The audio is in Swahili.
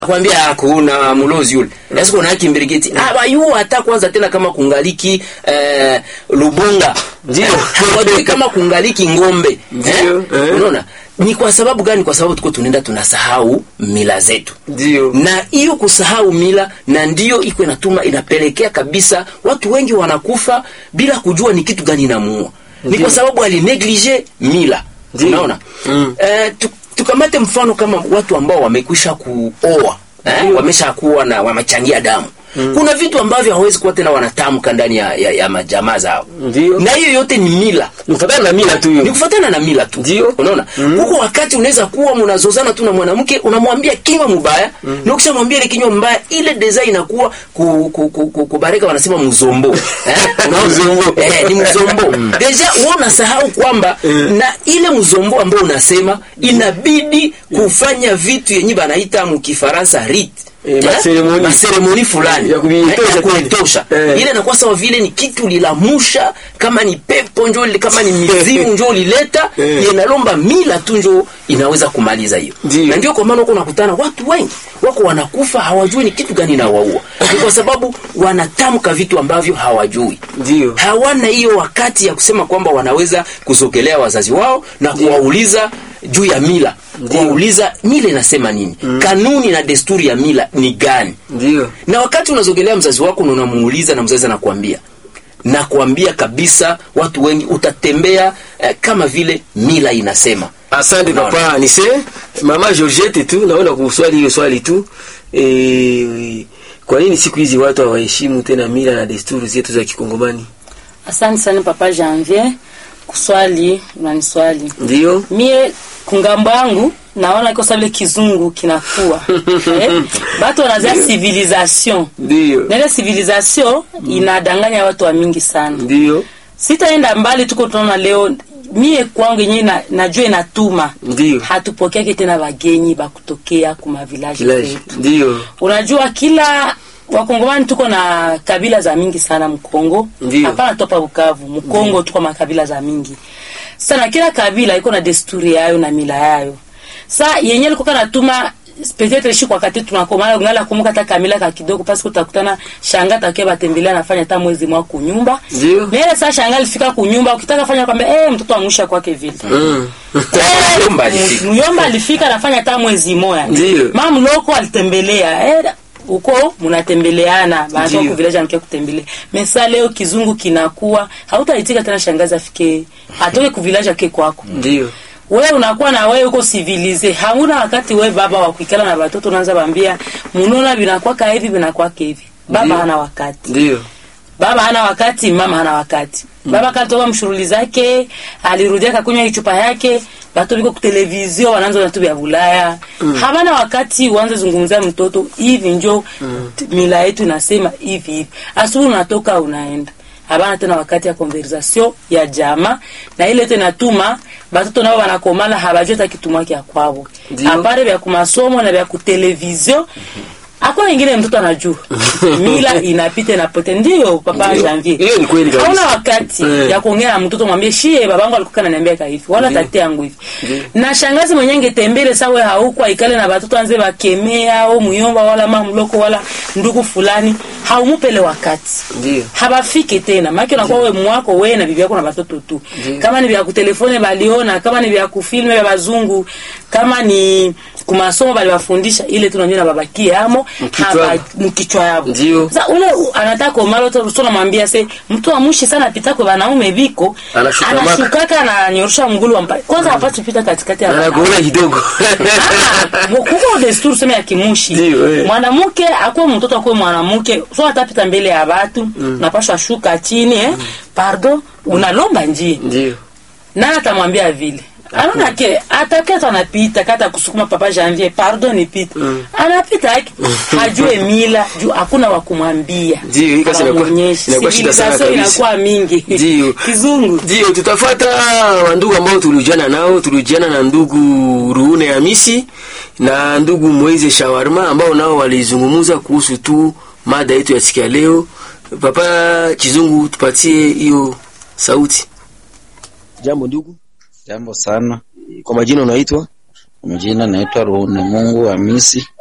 kwambia hakuna mlozi yule lazima kuna haki mbirigeti abayu hata kwanza tena kama kungaliki eh, lubunga Ndio. hawajui kama kungaliki ngombe Ndio, eh. unaona ni kwa sababu gani kwa sababu tuko tunaenda tunasahau mila zetu Ndio. na hiyo kusahau mila na ndiyo iko inatuma inapelekea kabisa watu wengi wanakufa bila kujua ni kitu gani inamuua ni Ndio. kwa sababu alineglige mila Ndio. unaona Mm. eh, tu, tukamate mfano kama watu ambao wamekwisha kuoa eh, Ndio. wameshakuwa na wamechangia damu kuna vitu ambavyo hawezi kuwa tena wanatamka ndani ya, ya, ya majamaa zao Ndio. na hiyo yote ni mila Nifuatana na mila tu ni hiyo. kufuatana na mila tu Ndio. unaona huko wakati unaweza kuwa mnazozana tu na mwanamke unamwambia kinywa mbaya na ukishamwambia ile kinywa mbaya ile design inakuwa ku, ku, ku, ku, kubareka wanasema mzombo eh? Unaona? Mzombo. eh, ni mzombo deja wewe unasahau kwamba na ile mzombo ambao unasema inabidi kufanya vitu yenye banaita mkifaransa rite Eh, maseremoni. maseremoni fulani Ya kuitosha Eh, ya kweli. kuitosha. Eh. ile inakuwa sawa vile ni kitu lilamusha kama ni pepo njo li- kama ni mizimu njo ulileta Eh. inalomba mila tu njo inaweza kumaliza hiyo Ndio. na ndio kwa maana huko unakutana watu wengi wako wanakufa hawajui ni kitu gani inawaua ni kwa sababu wanatamka vitu ambavyo hawajui Ndio. hawana hiyo wakati ya kusema kwamba wanaweza kusogelea wazazi wao na kuwauliza juu ya mila kuwauliza mila inasema nini kanuni na desturi ya mila ni gani Ndio. na wakati unazogelea mzazi wako na unamuuliza na mzazi anakuambia na kuambia kabisa watu wengi utatembea eh, kama vile mila inasema Asante Unaona? papa Anise. Mama Georgette tu naona kuswali hiyo swali tu. E, kwa nini siku hizi watu hawaheshimu tena mila na desturi zetu za Kikongomani? Asante sana papa Janvier, kuswali unaniswali Ndio. mie kungambo yangu naona iko sawa vile kizungu kinakuwa eh? batu wanazia civilisation Ndio. na ile civilisation inadanganya watu wa mingi sana Ndio. sitaenda mbali tuko tunaona leo mie kwangu yenyewe na, najua inatuma Ndio. hatupokeake tena wagenyi bakutokea kuma village Village. zetu Ndio. unajua kila wakongomani tuko na kabila za mingi sana mkongo Ndiyo. hapana topa bukavu mkongo tuko makabila za mingi sana kila kabila iko na desturi yayo na mila yayo sa yenye likoka natuma peut-être shi kwa kati tunakomana ngala kumbuka hata kamila ka kidogo pasi utakutana shanga takia batembelea nafanya hata mwezi mwa kunyumba Ndiyo. na ile saa shanga alifika kunyumba ukitaka fanya kwamba eh mtoto amwisha kwake vile Mm. Eh, Muyomba alifika. Muyomba alifika anafanya hata mwezi moya. Ndiyo. Mama mloko alitembelea. Eh, huko mnatembeleana baada Ndiyo. ya village amkia kutembelea. Mesa leo kizungu kinakuwa hautaitika tena shangazi afike atoke ku village ake kwako. Ndio. Wewe unakuwa na wewe uko civilize. Hauna wakati wewe baba wa kuikala na watoto unaanza bambia munaona vinakuwa hivi vinakuwa hivi. Baba Ndiyo. hana wakati Ndio. baba hana wakati mama hana wakati baba katoka mshughuli zake alirudia kakunywa chupa yake batu biko kutelevizio wanaanza na tu vya bulaya habana wakati uanze zungumzia mtoto hivi njo t- mila yetu inasema hivi hivi asubuhi unatoka unaenda habana tena wakati ya conversation ya jama na ile yote natuma batoto nao wanakomala habajua hata kitumwa kya kwabo Ndio. apare vya kumasomo na vya kutelevizio hakuna ingine mtoto anajua mila inapita inapote ndio papa Ndio. janvier Hiyo ni kweli kabisa. hauna wakati Eh. ya kuongea na mtoto mwambie shie babangu alikuwa ananiambia ka hivi wala tate yangu hivi na shangazi mwenye ngetembele sawe hauko aikale na batoto anze bakemea au muyomba wala mamloko wala ndugu fulani haumupele wakati Ndio. habafike tena maki unakuwa we mwako we na bibi yako na batoto tu Ndiyo. kama ni vya kutelefone baliona kama ni vya kufilme vya bazungu kama ni kumasomo baliwafundisha ile tu nanyo na babakie amo Mkichwa haba- yabo. mkichwa yabo Ndiyo. sasa ule u- anataka komalo tu so namwambia se mtu amushi sana apita kwa wanaume biko Anashuka maka. anashukaka na anyorosha mgulu wa mpale kwanza hapati pita katikati ya wanaume Anakuona kidogo. Ah, kuko desturi sema ya kimushi Ndiyo, eh. mwanamke akuwe mtoto akuwe mwanamke so atapita mbele ya watu napashwa shuka chini eh? pardo unalomba njia Ndio. nani atamwambia vile anaona ke atakia tu anapita kata kusukuma papa janvier pardon nipite anapita yake hajue mila juu hakuna wa kumwambia Ndio, hii kazi inakuwa- Hawamwonyeshi. inakuwa shida sana Civilization kabisa. inakuwa mingi Ndio. kizungu Ndio, tutafuata wandugu ambao tulijuana nao. Tulijuana na ndugu Ruune Hamisi na ndugu Moize Shawarma ambao nao walizungumza kuhusu tu mada yetu ya siku ya leo. Papa Kizungu, tupatie hiyo sauti. Jambo ndugu, Jambo sana. kwa majina unaitwa? Mjina naitwa Ruhune Mungu Hamisi.